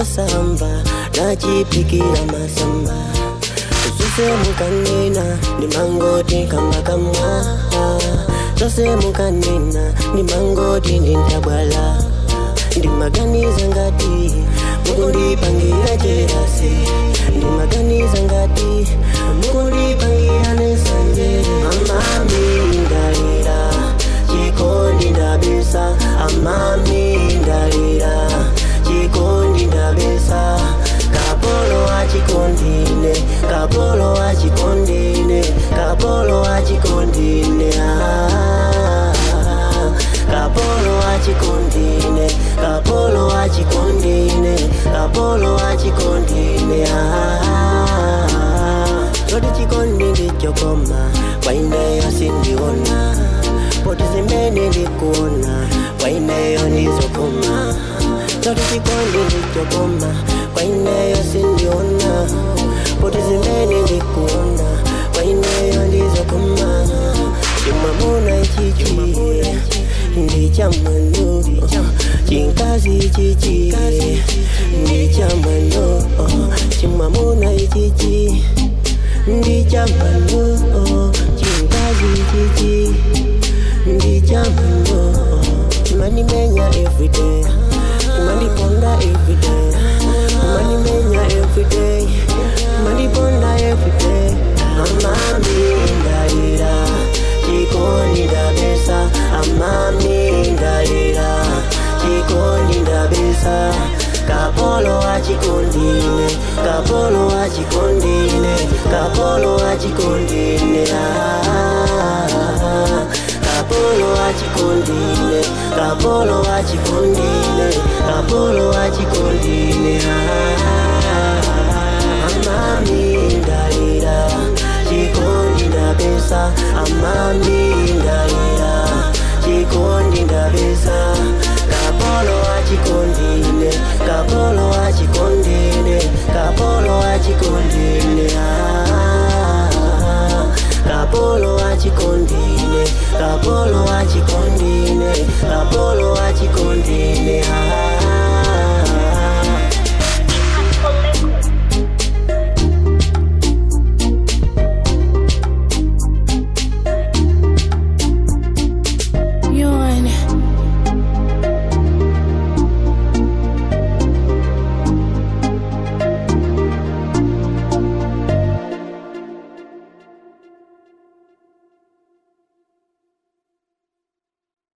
osamba nachipikira masamba zose mukanena ndimangoti kambakamwa zose mukanena ndimangoti ndintabwala ndimaganiza ngati mukundipangira cherasi ndimaganiza ngati mukundipangira nesanje amami ndalira chikondi ndabisa amami ndalira chikondi ndabisa kapolo achikondine kapolo achikondine kapolo achikondine ah. kapolo achikondine kapolo achikondine kapolo achikondine ah. choti chikondi ndichokoma kwaineyo sindiona poti zimene ndikuona kwaineyo ndizokoma choti chikondi ndichokoma kwaineyo sindiona poti zimene ndikuona kwaineyo ndizokoma chimamuna ichichi ndichamano chinkazi chichi ndichamano chimamuna ichichi ndichamano chinkazi chichi ndichamano chimanimenya everyday chimandiponda everyday chimanimenya everyday chimandiponda everyday amami ndalira chikondi ndabesa amami ndalira chikondi ndabesa kapolo achikondine kapolo achikondine kapolo achikondine ah. kapolo achikondine kapolo achikondine kapolo achikondine ah. amami ndalira chikondi ndabesa amami